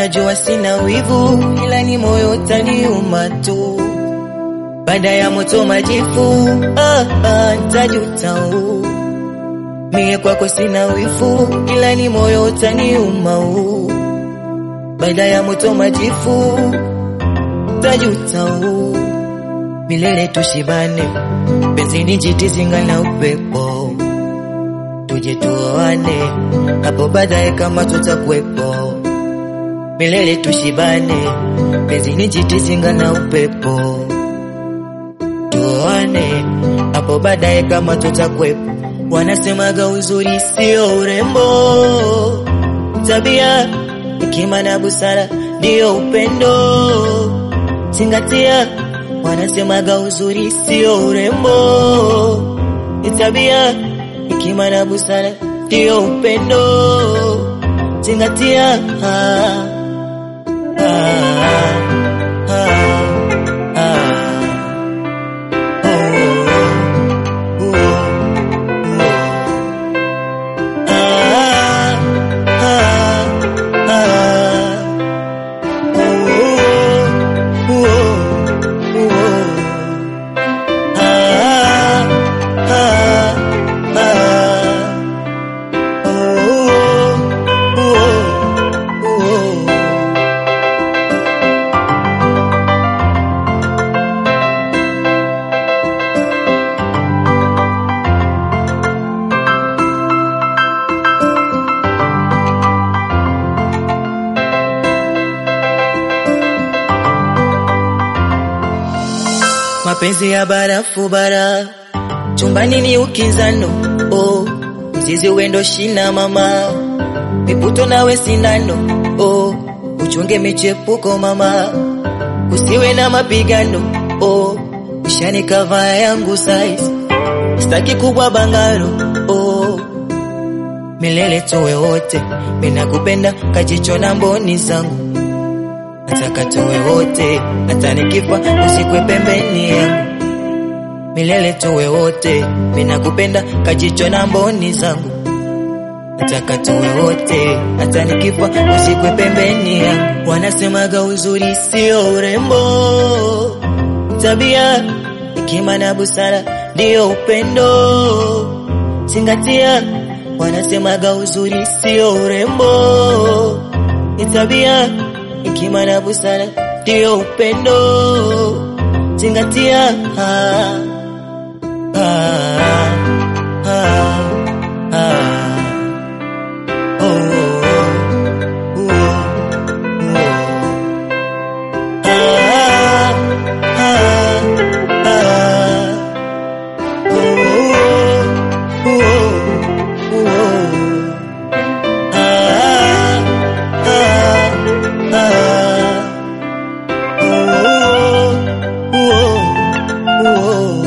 Unajua sina wivu, ila ni moyo utaniuma tu. Baada ya moto majifu, ah, ah, ntajuta u. Mie kwako sina wivu, ila ni moyo utaniuma u. Baada ya moto majifu, ntajuta u. Milele tushibane, penzi ni jiti zinga na upepo. Tuje tuoane, hapo baadaye kama tutakuwepo. Milele tushibane, penzi ni jiti zinga na upepo. Tuoane, hapo baadaye kama tutakuwepo. Wanasemaga uzuri sio urembo, tabia, hekima na busara ndiyo upendo. Zingatia, wanasemaga uzuri sio urembo, ni tabia, hekima na busara ndiyo upendo. Zingatia, ah, ah, ah, ah, oh, oh, oh. Ah, ah, ah. Oh, oh, oh. Ah, ah, ah. Oh, oh, oh. Mapenzi ya barafu bara, chumbani ni ukinzano. Oh, mzizi wendo shina mama, miputo nawe sindano. Oh, uchunge michepuko mama, kusiwe na mapigano. Oh, ushani kava yangu size, staki kubwa bangaro. Oh, milele tuwe wote, mina kupenda kajicho na mboni zangu nataka tuwe wote, hata nikifa usikwe pembeni yangu. Milele tuwe wote, mina kupenda kajicho na mboni zangu. Nataka tuwe wote, hata nikifa usikwe pembeni yangu. Wanasemaga uzuri sio urembo, tabia, hekima na busara ndiyo upendo. Zingatia, wanasemaga uzuri sio urembo, ni tabia hekima na busara ndiyo upendo. Zingatia, ah, ah, ah, ah. Oh, oh, oh, oh. Ah, ah, ah. Oh, oh, oh. Ah, ah, ah. Oh, oh, oh.